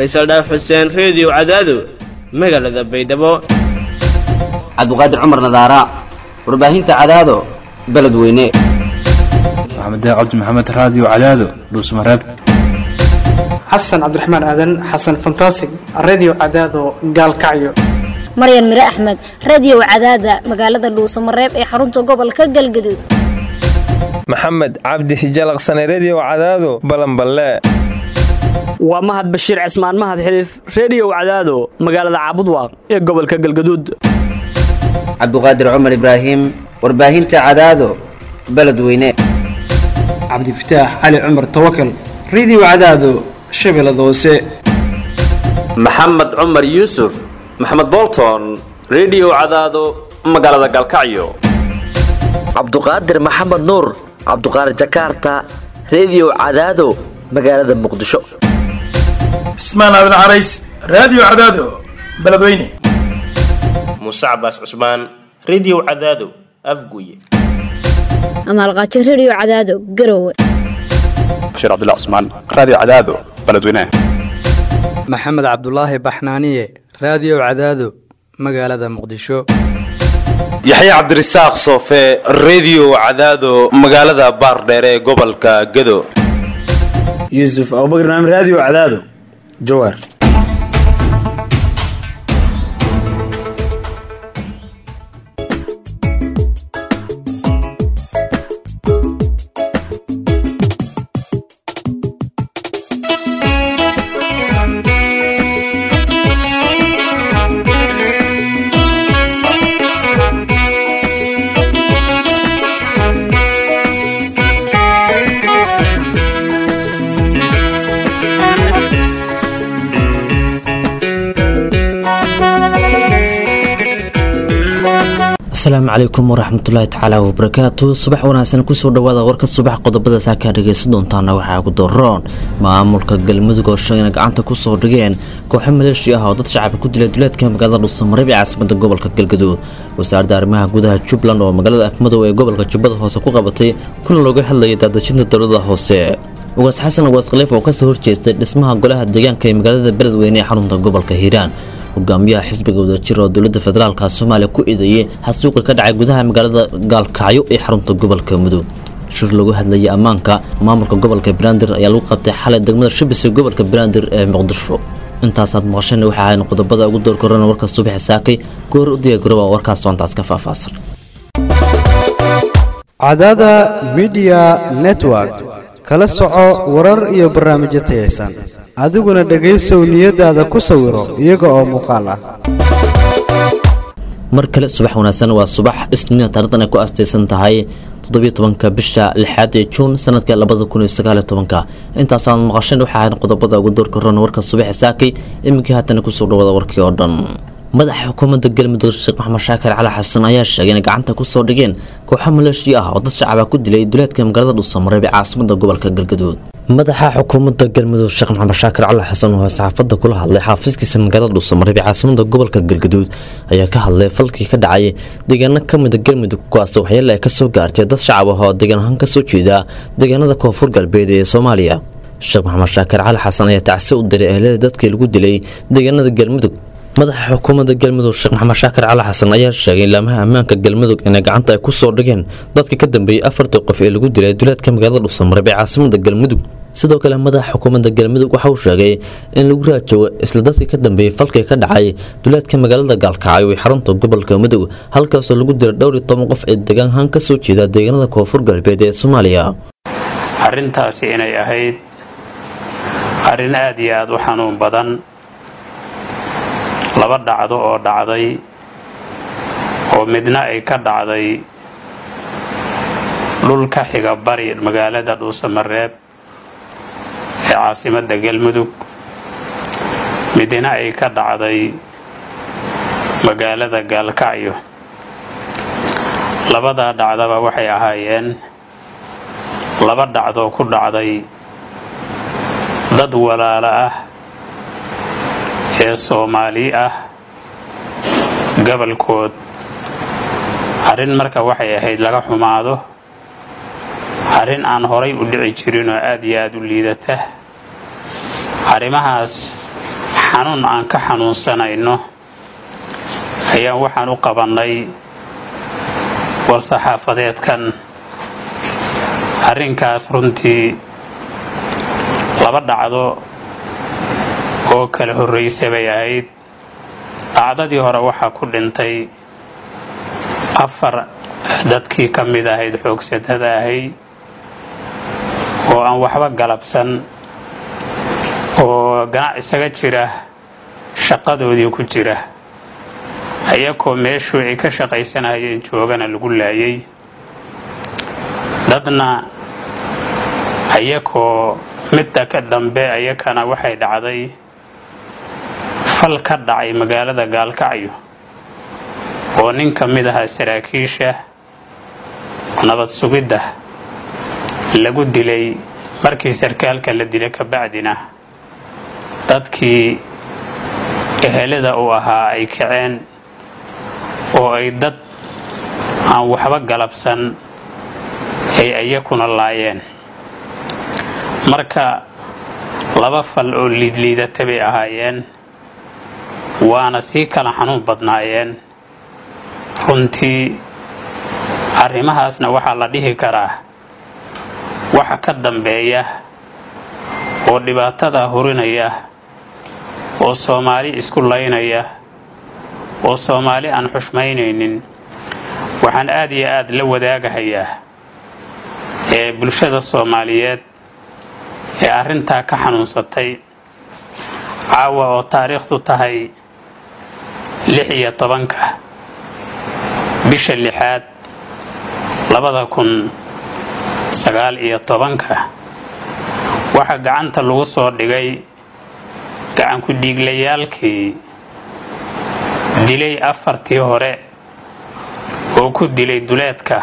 faysal dhaaf xuseen reediyo cadaado magaalada baydhabo cabdiqaadir cumar nadaara warbaahinta cadaado beledweyne maxamed cabdi maxamed raadiyo cadaado dhuusmareeb xasan cabdiraxmaan aadan xasan fantasig redio cadaado gaalkacyo maryan mire axmed radio cadaada magaalada dhuusamareeb ee xarunta gobolka galgaduud maxamed cabdi hijalaqsane redio cadaado balanballe waa mahad bashiir cismaan mahad xiliif reediyow cadaado magaalada caabudwaaq ee gobolka galgaduud cabdiqaadir cumar ibraahim warbaahinta cadaado beledweyne cabdifataax cali cumar tawakal redio cadaado shabeellada hoose maxamed cumar yuusuf maxamed bolton redio cadaado magaalada galkacyo cabduqaadir maxamed nuur cabduqaadir jakaarta redio cadaado magaalada muqdisho cismaan aadan carays raadiyo cadaado beledweyne muuse cabaas cusmaan redio cadaado afguye amaalqaajo redio cadaado garowe bashiir cabdilla cusmaan raadiyo cadaado beledweyne maxamed cabdulaahi baxnaaniye raadiyo cadaado magaalada muqdisho yaxya cabdirasaaq soofe redio cadaado magaalada baardheere ee gobolka gado yuusuf abubakr naam raadiyo cadaado jawaar asalaamu calaykum waraxmatullaahi tacaala wabarakaatu subax wanaagsan kusoo dhawaada warka subax qodobada saakaa dhegaysan doontaana waxaa ugu daroon maamulka galmudug oo sheegana gacanta kusoo dhigeen kooxo maleeshi ah oo dad shacabka ku dilay duleedka magaalada dhuusamareeb ee caasimada gobolka galgaduud wasaaradda arrimaha gudaha jubbaland oo magaalada afmadow ee gobolka jubbada hoose ku qabatay kuna looga hadlayay daadajinta dowlada hoose ugaas xasan ugaas khaliif oo kasoo horjeestay dhismaha golaha deegaanka ee magaalada beledweyne ee xarunta gobolka hiiraan hogaamiyaha xisbiga wadajir oo dowlada federaalka soomaaliya ku eedeeyey xasuuqi ka dhacay gudaha magaalada gaalkacyo ee xarunta gobolka mudug shir lagu hadlayay ammaanka maamulka gobolka banaadir ayaa lagu qabtay xalay degmada shibis ee gobolka banaadir ee muqdisho intaasaad maqasheen waxay ahayn qodobada ugu door korana warka subaxi saakay goor u diyaagaroba warkaas soontaas ka faahfaahsan cadaada midiya network kala soco warar iyo barnaamijyo tayaysan adiguna dhegaysow niyadaada ku sawiro iyaga oo muuqaal ah mar kale subax wanaagsan waa subax isniina taarikhdan ay ku aastaysan tahay toddobiyo tobanka bisha lixaad ee juun sanadka labada kun iyo sagaaliyo tobanka intaasaan maqasheen waxaa ahayn qodobada ugu door korona warka subaxi saakay iminkii haatana kusoo dhawaada warkii oo dhan madaxa xukuumadda galmudug sheekh maxamed shaakir cali xasan ayaa sheegay inay gacanta kusoo dhigeen kooxo maleeshiya ah oo dad shacaba ku dilay duleedka magaalada dhuusamareeb ee caasimada gobolka galgaduud madaxa xukuumadda galmudug sheekh maxamed shaakir cali xasan oo saxaafadda kula hadlay xaafiiskiisa magaalada dhuusamareeb ee caasimada gobolka galgaduud ayaa ka hadlay falkii ka dhacay deegaano ka mida galmudug kuwaas waxyeele ay kasoo gaartay dad shacab ah oo deegaan ahaan kasoo jeeda deegaanada koonfur galbeed ee soomaaliya sheekh maxamed shaakir cali xasan ayaa tacsi u diray ehlada dadkii lagu dilay deegaanada galmudug madaxa xukuumadda galmudug sheekh maxamed shaakir cali xasan ayaa sheegay laamaha ammaanka galmudug inay gacanta ay ku soo dhigeen dadka ka dambeeyey afartii qof ee lagu dilay duleedka magaalada dhuusamareeb ee caasimada galmudug sidoo kale madaxa xukuumadda galmudug waxa uu sheegay in lagu raajoogo isla dadkii ka dambeeyey falkii ka dhacay duleedka magaalada gaalkacyo ee xarunta gobolka mudug halkaasoo lagu dilay dhowr iyo toban qof ee deegaanhaan ka soo jeeda deegaanada koonfur galbeed ee soomaaliya arrintaasi inay ahayd arrin aad iyo aada u xanuun badan laba dhacdo oo dhacday oo midna ay ka dhacday dhul ka xiga bari magaalada dhuusamareeb ee caasimadda galmudug midna ay ka dhacday magaalada gaalkacyo labadaa dhacdaba waxay ahaayeen laba dhacdoo ku dhacday dad walaalo ah ee soomaali ah gobolkood arrin marka waxay ahayd laga xumaado arrin aan horay u dhici jirin oo aad iyo aad u liidata arrimahaas xanuun aan ka xanuunsanayno ayaan waxaan u qabannay war-saxaafadeedkan arrinkaas runtii laba dhacdo oo kala horraysa bay ahayd dhacdadii hore waxaa ku dhintay afar dadkii ka mid ahayd xoogsatada ahay oo aan waxba galabsan oo ganac isaga jira shaqadoodii ku jira ayakoo meeshuu ay ka shaqaysanayeen joogana lagu laayay dadna ayakoo midda ka dambe ayakana waxay dhacday fal ka dhacay magaalada gaalkacyo oo nin ka mid ahaa saraakiisha nabad sugidda lagu dilay markii sarkaalka la dilay kabacdina dadkii ehelada uu ahaa ay kaceen oo ay dad aan waxba galabsan ay ayakuna laayeen marka laba fal oo liidliidata bay ahaayeen waana sii kala xanuun badnaayeen runtii arrimahaasna waxaa la dhihi karaa waxa ka dambeeya oo dhibaatada hurinaya oo soomaali isku laynaya oo soomaali aan xushmaynaynin waxaan aad iyo aad la wadaagahayaa ee bulshada soomaaliyeed ee arrintaa ka xanuunsatay caawa oo taariikhdu tahay lix iyo tobanka bisha lixaad labada kun sagaal iyo tobanka waxaa gacanta lagu soo dhigay gacanku dhiiglayaalkii dilay afartii hore oo ku dilay duleedka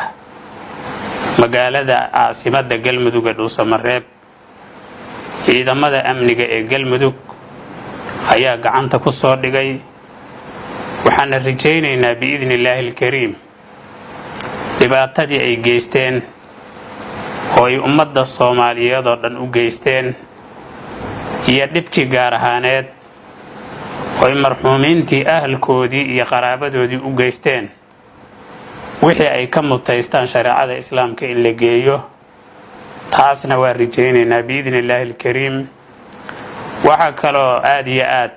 magaalada caasimadda galmudug ee dhuusamareeb ciidamada amniga ee galmudug ayaa gacanta ku soo dhigay waxaana rajaynaynaa biidni illaahi alkariim dhibaatadii ay geysteen oo ay ummadda soomaaliyeed oo dhan u geysteen iyo dhibkii gaar ahaaneed oo ay marxuumiintii ahalkoodii iyo qaraabadoodii u geysteen wixii ay ka mutaystaan shareecada islaamka in la geeyo taasna waa rajaynaynaa biidni illaahi alkariim waxaa kaloo aad iyo aad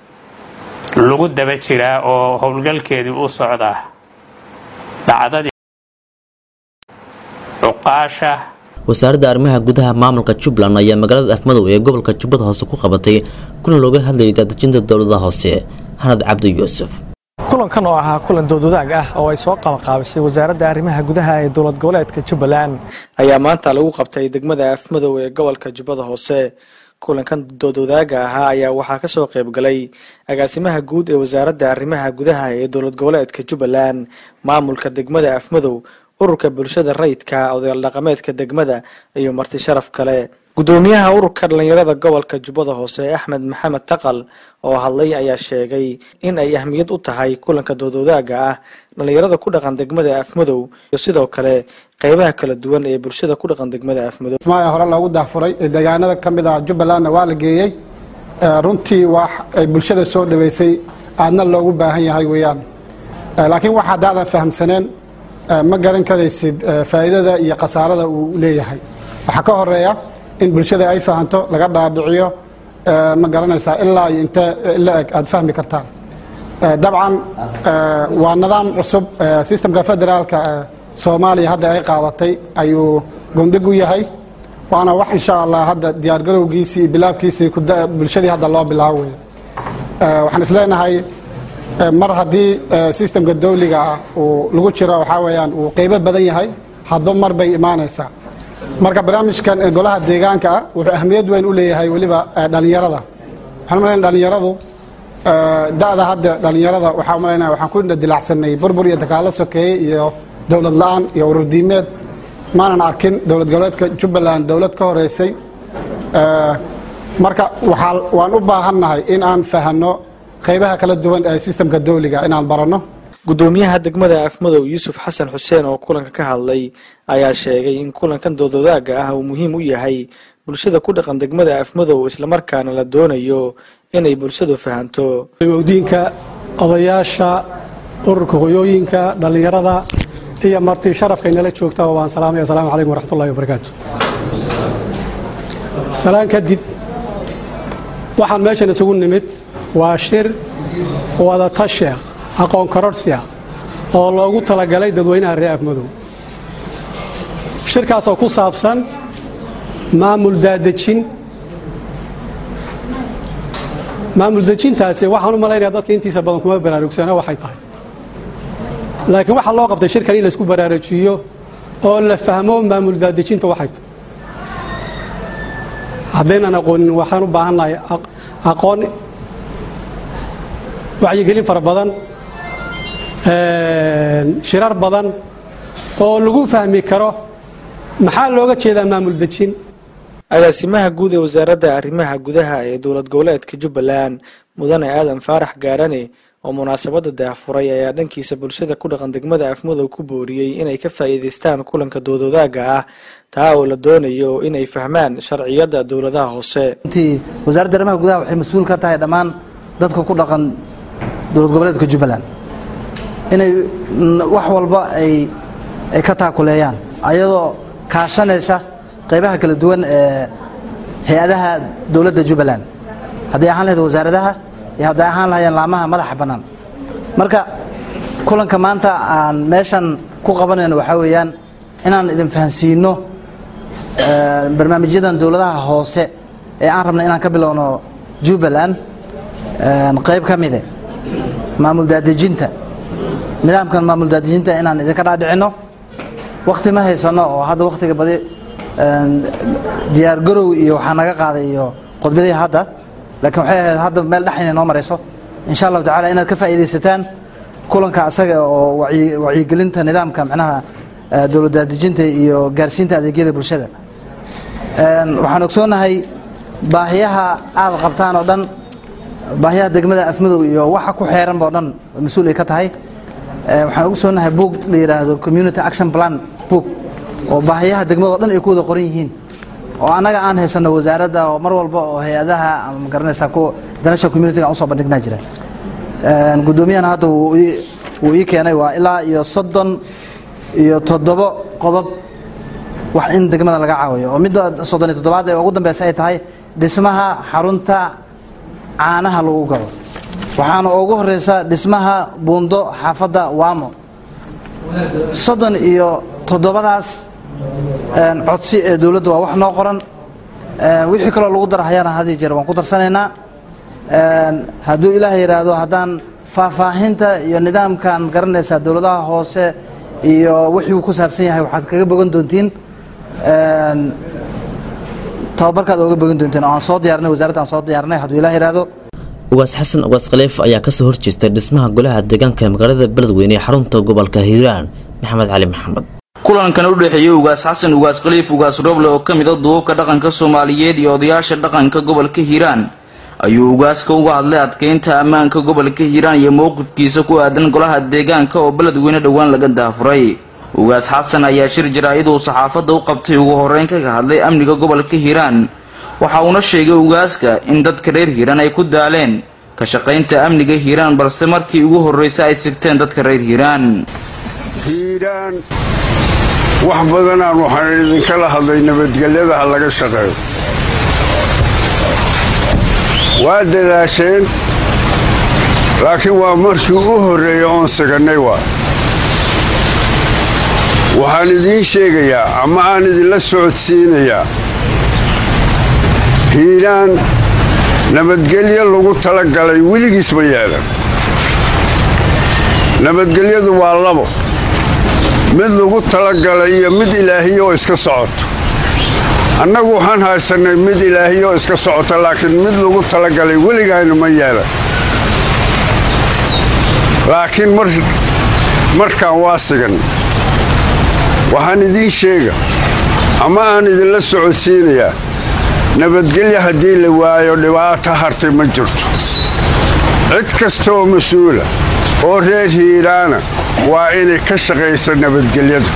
lagu daba jiraa oo howlgalkeedii u socdaa dhacdadii cuqaasha wasaaradda arrimaha gudaha maamulka jubbaland ayaa magaalada afmadow ee gobolka jubbada hoose ku qabatay kulan looga hadlayay daadejinta dowladaha hoose xanad cabdi yuusuf kulankan oo ahaa kulan doodwadaag ah oo ay soo qabanqaabisay wasaaradda arrimaha gudaha ee dowlad goboleedka jubbaland ayaa maanta lagu qabtay degmada afmadow ee gobolka jubbada hoose kulankan doodwadaaga ahaa ayaa waxaa kasoo qaybgalay agaasimaha guud ee wasaaradda arrimaha gudaha ee dowlad goboleedka jubbaland maamulka degmada afmadow ururka bulshada rayidka odayaal dhaqameedka degmada iyo marti sharaf kale gudoomiyaha ururka dhalinyarada gobolka jubbada hoose axmed maxamed taqal oo hadlay ayaa sheegay in ay ahmiyad u tahay kulanka doodwadaaga ah dhalinyarada ku dhaqan degmada afmadow iyo sidoo kale qeybaha kala duwan ee bulshada ku dhaqan degmada afmadow ismaaciil hore loogu daafuray ee deegaanada ka mid ah jubbalandna waa la geeyey runtii wax ay bulshada soo dhaweysay aadna loogu baahan yahay weeyaan laakiin wax haddaadan fahamsaneen ma garan karaysid faa'iidada iyo khasaarada uu leeyahay waxaa ka horeeya in bulshada ay fahanto laga dhaadhiciyo ma garanaysaa ilaa iyo intee la eg aad fahmi kartaan dabcan waa nidaam cusub sistemka federaalka soomaaliya hadda ay qaadatay ayuu gondig u yahay waana wax insha allah hadda diyaargarowgiisii iyo bilaabkiisii bulshadii hadda loo bilaabo wey waxaan isleenahay mar haddii sistemka dawliga ah uu lagu jiro waxaa weeyaan uu qeybo badan yahay hadba mar bay imaanaysaa marka barnaamijkan golaha deegaanka ah wuxuu ahmiyad weyn u leeyahay weliba dhalinyarada waxaan umalaynaya dhalinyaradu da'da hadda dhalinyarada waxaa umalaynaya waxaan ku dilacsanay burbur iyo dagaalo sokeeye iyo dowlad la-aan iyo ururdiimeed maanan arkin dowlad goboleedka jubbaland dowlad ka horeysay marka waxaa waan u baahannahay in aan fahanno qaybaha kala duwan ee sistemka dawliga inaan baranno gudoomiyaha degmada afmadow yuusuf xasan xuseen oo kulanka ka hadlay ayaa sheegay in kulankan doodwadaaga ah uu muhiim u yahay bulshada ku dhaqan degmada afmadow islamarkaana la doonayo inay bulshadu fahanto diinka odayaasha ururka hoyooyinka dhallinyarada iyo marti sharafka inala joogtaba waan salaamay asalaamu calaykum waraxmatullahi wabarakaatu salaan kadib waxaan meeshan isugu nimid waa shir wadatasha aqoon kororhsia oo loogu talagalay dadweynaha reer afmadow shirkaasoo ku saabsan maamul daadejin maamul dejintaasi waxaan u malaynaya dadka intiisa badan kuma baraarugsana waxay tahay laakiin waxaa loo qabtay shirkan in laysku baraarujiyo oo la fahmo maamul daadejinta waxay tahay haddaynan aqoonin waxaan u baahannahay aqoon wacyigelin fara badan shirar badan oo lagu fahmi karo maxaa looga jeedaa maamul dejin agaasimaha guud ee wasaaradda arrimaha gudaha ee dowlad goboleedka jubbaland mudane aadan faarax gaarane oo munaasabadda daahfuray ayaa dhankiisa bulshada ku dhaqan degmada afmadow ku booriyey inay ka faa'iidaystaan kulanka doodwadaaga ah taa oo la doonayo inay fahmaan sharciyadda dowladaha hoose runtii wasaaradda arrimaha gudaha waxay mas-uul ka tahay dhammaan dadka ku dhaqan dowlad goboleedka jubbaland inay wax walba ay ay ka taakuleeyaan ayadoo kaashanaysa qaybaha kala duwan ee hay-adaha dowladda jubbaland hadday ahaan lahayd wasaaradaha iyo hadday ahaan lahayeen laamaha madaxa bannaan marka kulanka maanta aan meeshan ku qabanayno waxaa weeyaan inaan idin fahansiino barnaamijyadan dowladaha hoose ee aan rabna inaan ka bilowno jubbaland qayb ka mide maamul daadejinta nidaamkan maamul daadejinta inaan idinka dhaadhicino wakti ma haysano oo hadda waktiga badi diyaar garow iyo waxaa naga qaaday iyo qodbadihii hadda laakiin waxay ahayd hadda meel dhexayna noo marayso insha allahu tacala inaad ka faa'iidaysataan kulanka asaga oo wacyigelinta nidaamka macnaha dowlad daadejinta iyo gaarsiinta adeegyada bulshada waxaan ogsoonahay baahiyaha aad qabtaan oo dhan baahiyaha degmada afmadow iyo waxa ku xeeranba o dhan mas-uul ay ka tahay waxaan ogsoonahay boog la yidhaahdo community action plan boog oo baahiyaha degmada o dhan ay ku wada qoran yihiin oo annaga aan haysano wasaaradda oo mar walba oo hay-adaha ama magaranaysaa kuwa danasha communitiga aan usoo bandhignaa jira guddoomiyahana hadda wuu ii keenay waa ilaa iyo soddon iyo toddobo qodob wax in degmada laga caawiyo oo midda soddon iyo toddobaad ee ugu dambeysa ay tahay dhismaha xarunta caanaha lagu gado waxaana ugu horeysa dhismaha buundo xaafadda waamo soddon iyo toddobadaas codsi ee dowladda waa wax noo qoran wixii kaloo lagu darahayana hadii jeer waan ku darsanaynaa hadduu ilaah yidhaahdo haddaan faahfaahinta iyo nidaamkan garanaysaa dowladaha hoose iyo wixii uu ku saabsan yahay waxaad kaga bogan doontiin tababarkaad oga bogan doontiin oo aan soo diyaarinay wasaaradda aan soo diyaarinay hadduu ilaah yidhaahdo ugaas xasan ugaas khaliif ayaa kasoo horjeestay dhismaha golaha deegaanka ee magaalada beledweyne ee xarunta gobolka hiiraan maxamed cali maxamed kulankan u dhexeeyey ugaas xasan ugaas khaliif ugaas roble oo ka mid a duubabka dhaqanka soomaaliyeed iyo odayaasha dhaqanka gobolka hiiraan ayuu ugaaska uga hadlay adkeynta ammaanka gobolka hiiraan iyo mowqifkiisa ku aadan golaha deegaanka oo beledweyne dhowaan laga daafuray ugaas xasan ayaa shir jaraa'id uu saxaafadda u qabtay ugu horreyn kaga hadlay amniga gobolka hiiraan waxa uuna sheegay ugaaska in dadka reer hiiraan ay ku daaleen ka shaqaynta amniga hiiraan balse markii ugu horreysay ay sigteen dadka reer hiiraan hiiraan wax badanaan waxaan idinkala hadlay nabadgelyada ha laga shaqeeyo waa dadaasheen laakiin waa markii u horreeya oon sigannay waa waxaan idiin sheegayaa ama aan idinla socodsiinayaa hiiraan nabadgelyo lagu talagalay weligiis ma yeelan nabadgelyadu waa labo mid lagu talagalay iyo mid ilaahiya oo iska socoto annagu waxaan haysannay mid ilaahiya oo iska socota laakiin mid lagu talagalay weligayna ma yeelan laakiin markaan waa sigan waxaan idiin sheega ama aan idinla socodsiinayaa nabadgelyo haddii la waayo dhibaato hartay ma jirto cid kasta oo mas-uula oo reer hiiraana waa inay ka shaqayso nabadgelyada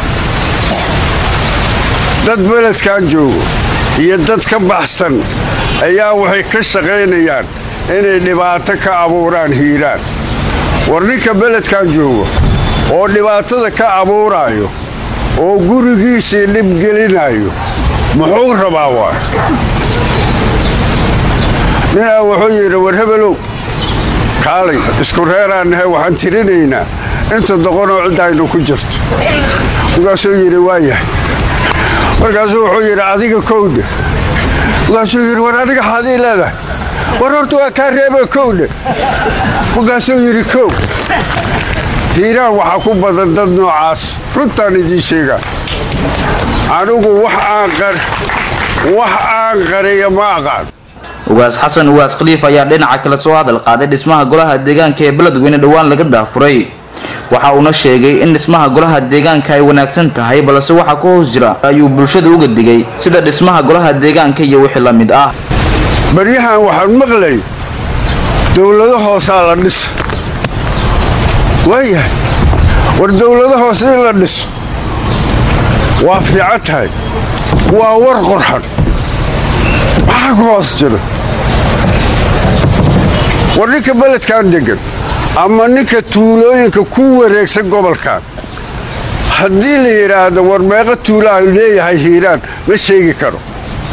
dad beledkan joogo iyo dad ka baxsan ayaa waxay ka shaqaynayaan inay dhibaato ka abuuraan hiiraan war ninka beledkan joogo oo dhibaatada ka abuuraayo oo gurigiisii dhibgelinayo muxuu rabaa waa ninaa wuxuu yidhi war hebelow kaalay isku reeraan nahay waxaan tirinaynaa inta doqonoo ciddaynu ku jirto markaasuu yidhi waayahay markaasuu wuxuu yidhi adiga kowdhe markaasuu yidhi war aniga xaadii leedahay war horta waa kaa reeba kowdhe markaasuu yidhi kow hiiraan waxaa ku badan dad noocaas runtaan idiin sheegaa anigu wax aan qariya ma aqaan ugaas xasan ugaas khaliif ayaa dhinaca kale soo hadal qaaday dhismaha golaha deegaanka ee beledweyne dhowaan laga daafuray waxa uuna sheegay in dhismaha golaha deegaanka ay wanaagsan tahay balse waxa ku hoos jira ayuu bulshada uga digay sida dhismaha golaha deegaanka iyo wixii la mid ah baryahan waxaan maqlay dowlado hoosaa la dhisa waayahay war dowlado hoose in la dhiso waa fiican tahay waa war qorxan maxaa ku hoos jiro war ninka beledkan degan ama ninka tuulooyinka ku wareegsan gobolkan haddii la yidhaahdo war meeqa tuulaha leeyahay hiiraan ma sheegi karo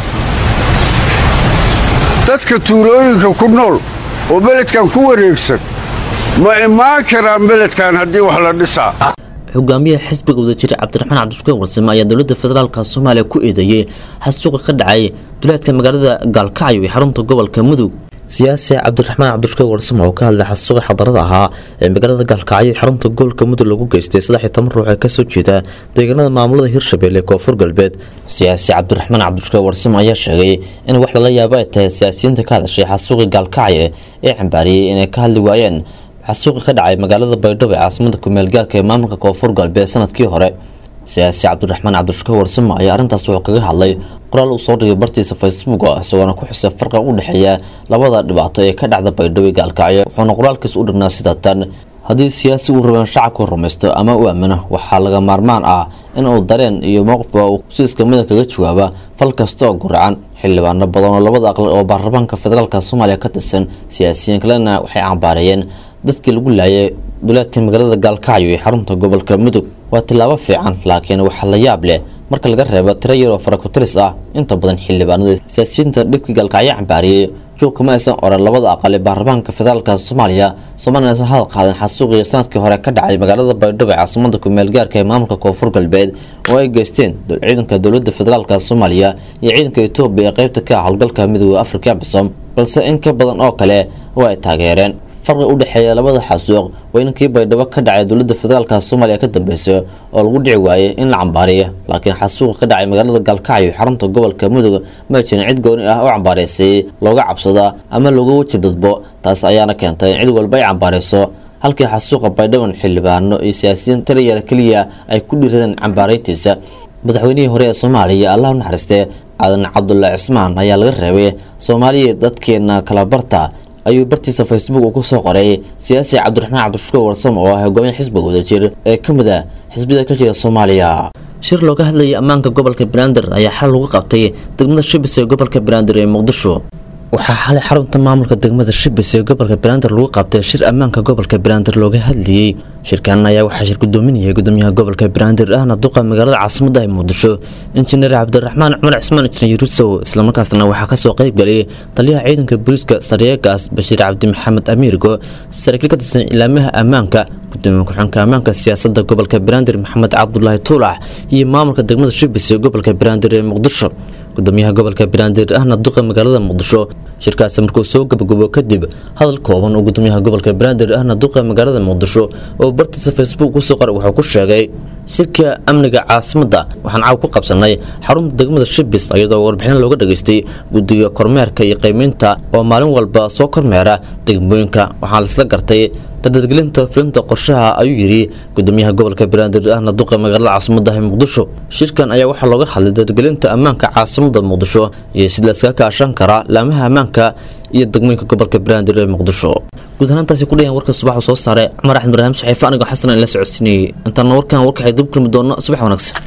dadka tuulooyinka ku nool oo beledkan ku wareegsan ma imaan karaan beledkan haddii wax la dhisaa hogaamiyaha xisbiga wadajir cabdiraxmaan cabdishukuur warsame ayaa dowladda federaalka soomaaliya ku eedeeyey xasuuqa ka dhacay duleedka magaalada gaalkacyo ee xarunta gobolka mudug siyaasi cabdiraxmaan cabdishukuur warsame oo ka hadlay xasuuqa xadarada ahaa ee magaalada gaalkacyo ee xarunta gobolka mudug lagu geystay saddex iyo toban ruux ee kasoo jeeda deegaanada maamulada hirshabelle koonfur galbeed siyaasi cabdiraxmaan cabdishukuur warsame ayaa sheegay in wax lala yaabo ay tahay siyaasiyiinta ka hadashay xasuuqii gaalkacyo ee cambaariyey inay ka hadli waayeen xasuuqi ka dhacay magaalada baydhabo ee caasimada kumeelgaarka ee maamulka koonfur galbeed sanadkii hore siyaasi cabdiraxmaan cabdishukuur warsame ayaa arrintaas wuxuu kaga hadlay qoraal uu soo dhigay bartiisa facebook isagoona ku xusay farqa u dhexeeya labada dhibaato ee ka dhacda baydhabo gaalkacyo wuxuuna qoraalkiis u dhignaa sida tan haddii siyaasi uu rabaan shacabku rumaysto ama u aamino waxaa laga maarmaan ah in uu dareen iyo mowqifba uu si iskamida kaga jawaaba fal kasta oo guracan xildhibaano badan oo labada aqal oo baarlamaanka federaalka soomaaliya ka tirsan siyaasiyiin kalena waxay cambaareeyeen dadkii lagu laayay duleedka magaalada gaalkacyo ee xarunta gobolka mudug waa tillaabo fiican laakiin waxaa la yaab leh marka laga reebo tiro yar oo farakutiris ah inta badan xildhibaanada siyaasiyiinta dhibkii gaalkacyo cambaariyey juuqkama aysan oran labada aqal ee baarlamaanka federaalka soomaaliya soomaliya aysan hadal qaadin xasuuqii sanadkii hore ka dhacay magaalada baydhabo ee caasimada kumeelgaarka ee maamulka koonfur galbeed oo ay geysteen ciidanka dowlada federaalka soomaaliya iyo ciidanka etoobiya ee qeybta ka ah howlgalka midooda afrika bisom balse in ka badan oo kale oo ay taageereen farqi u dhexeeya labada xasuuq waa inankii baydhabo ka dhacay dowladda federaalka soomaaliya ka dambeysay oo lagu dhici waayey in la cambaariyo laakiin xasuuqa ka dhacay magaalada gaalkacyo xarunta gobolka mudug ma jirin cid gooni ah oo cambaaraysay looga cabsada ama looga weji dadbo taas ayaana keentay in cid walba ay cambaarayso halkii xasuuqa baydhaban xildhibaano iyo siyaasiyiin taliya keliya ay ku dhiiradeen cambaarayntiisa madaxweynihii hore ee soomaaliya allah u naxariistee aadan cabdulaahi cismaan ayaa laga reebay soomaaliya dadkeena kala barta ayuu bartiisa facebook uu kusoo qoray siyaasi cabdiraxmaan cabdishukuur warsame oo ah hogaamiya xisbiga wadajir ee ka mid ah xisbiyada ka jira soomaaliya shir looga hadlayay ammaanka gobolka banaadir ayaa xal lagu qabtay degmada shibis ee gobolka banaadir ee muqdisho waxaa xalay xarunta maamulka degmada shibis ee gobolka banaadir lagu qabtay shir ammaanka gobolka banaadir looga hadlayey shirkan ayaa waxaa shir gudoominayay gudoomiyaha gobolka banaadir ahna duqa magaalada caasimada ee muqdisho injineer cabdiraxmaan cumar cismaan injineer yurusow islamarkaasna waxaa kasoo qeybgalay taliyaha ciidanka booliiska saryeegaas bashiir cabdi maxamed amiirgo saraakiil ka tirsan ilaamaha ammaanka gudoomiye ku-xunka ammaanka siyaasada gobolka banaadir maxamed cabdulaahi tuulax iyo maamulka degmada shibis ee gobolka banaadir ee muqdisho gudoomiyaha gobolka banaadir ahna duqa magaalada muqdisho shirkaasi markuu soo gabagabo kadib hadal kooban oo gudoomiyaha gobolka banaadir ahna duqa magaalada muqdisho oo bartiisa facebook kusoo qoray wuxuu ku sheegay shirka amniga caasimada waxaan caaw ku qabsanay xarunta degmada shibis iyadoo warbixin looga dhageystay guddiga kormeerka iyo qiimeynta oo maalin walba soo kormeera degmooyinka waxaa laisla gartay dadadgelinta fulinta qorshaha ayuu yidhi gudoomiyaha gobolka banaadir ahna duqa magaalada caasimada ee muqdisho shirkan ayaa waxaa looga hadlay dadadgelinta ammaanka caasimada muqdisho iyo sida laiskaga kaashan karaa laamaha ammaanka iyo degmooyinka gobolka banaadir ee muqdisho guud ahaantaasi ku dhayan warka subax soo saaray cumar axmed ibraahim saxiife anigoo xasan aan la socodsiinayay intaana warkan warkaxay dib kulmi doona subax wanaagsan